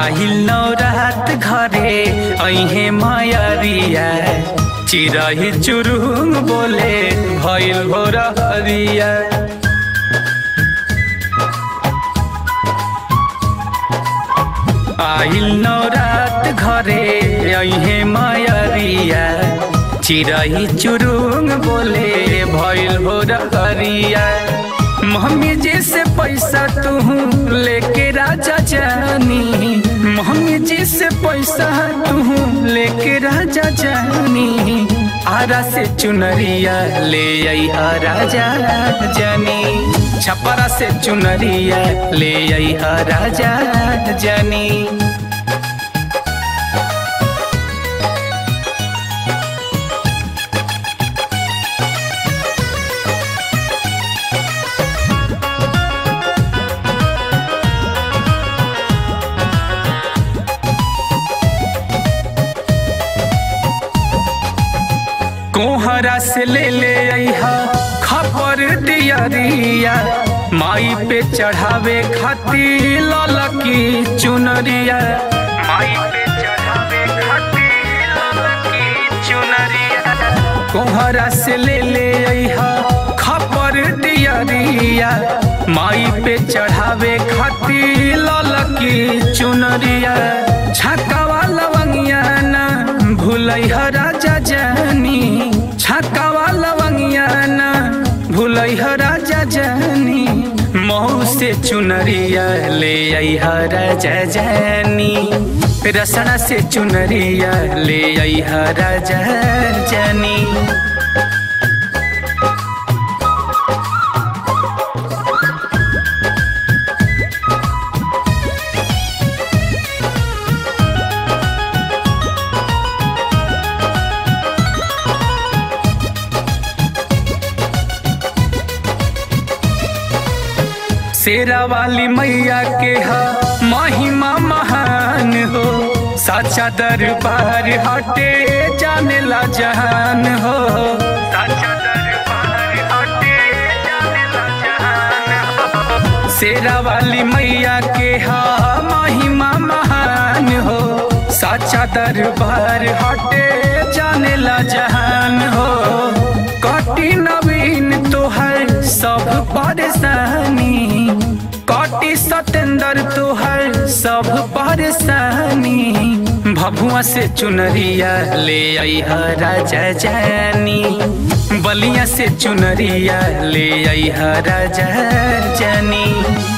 आहिल नौरात घरे ऐहे मयरिया चिरही चुरुंग बोले भइल भोर हरिया आइल नौरात घरे ऐहे मयरिया चिरही चुरुंग बोले भइल भोर हरिया मम्मी जी से पैसा तू लेके राजा जानी मम्मी जी से पैसा तू लेके राजा जानी आरा से चुनरिया ले आई राजा जानी छपरा से चुनरिया ले आई राजा जानी कोहरा से ले ले अहा खबर दियरिया माई पे चढ़ावे खातिर ललकी चुनरिया माई पे चढ़ावे खातिर ललकी चुनरिया कोहरा से ले ले अहा खबर दियरिया माई पे चढ़ावे खातिर ललकी चुनरिया छकावा लवंगिया ना भूलै राजा जानी छकावा लवंगिया ना भूलै राजा जानी महू से चुनरिया ले आई राजा जानी रसना से चुनरिया ले आई राजा जानी शेरा वाली मैया के हा महिमा महान हो साचा दरबार हटे जाने ला जहान हो साचा दरबार हटे जाने ला जहान हो शेरा वाली मैया के हा महिमा महान हो साचा दरबार हटे जाने ला जहान हो कटी नवीन तोहर सब परेशानी कटी सतेंद्र तोहर सब परेशानी भभुआ से चुनरिया ले आई राजा जानी बलिया से चुनरिया ले आई राजा जानी